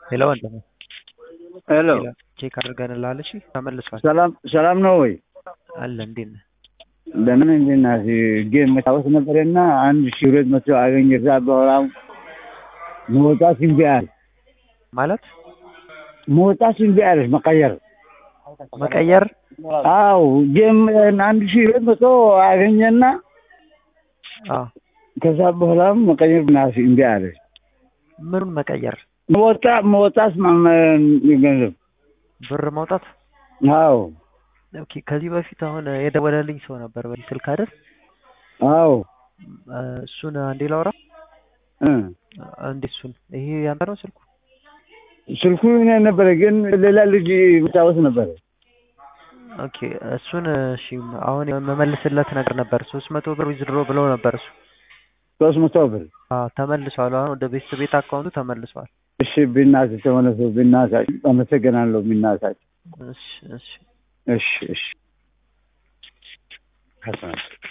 ሄሎ ወንድሜ ሄሎ ቼክ አድርገንልሃል። እሺ ተመልሷል ሰላም ሰላም ነው ወይ? አለ እንዴት ነህ? ለምን እንዴና ጌም መጫወት ነበረና አንድ ሺህ ሁለት መቶ አገኘ። እዛ በኋላ መውጣት እምቢ አለ። ማለት መውጣት እምቢ አለች መቀየር። መቀየር አው ጌም አንድ ሺህ ሁለት መቶ አገኘና አዎ ከዛ በኋላ መቀየር ብናስ እምቢ አለች። ምኑን መቀየር? መወጣ መውጣት ገንዘብ ብር ማውጣት? አው ኦኬ። ከዚህ በፊት አሁን የደወለልኝ ሰው ነበር በዚህ ስልክ አይደል? አው እሱን አንዴ ላውራ። እ አንዴ እሱን ይሄ ያንተ ነው ስልኩ? ስልኩ እኔ ነበረ፣ ግን ሌላ ልጅ መጫወት ነበረ። ኦኬ እሱን እሺ፣ አሁን የመመልስለት ነገር ነበር። ሶስት መቶ ብር ዊዝድሮ ብለው ነበር እሱ ሶስት መቶ ብር አዎ ተመልሷል። አሁን ወደ ቤት ቤት አካውንቱ ተመልሷል። እሺ፣ ቢናትህ ተመለሱ። ቢናታችሁ አመሰግናለሁ። ቢናታችሁ እሺ እሺ እሺ እሺ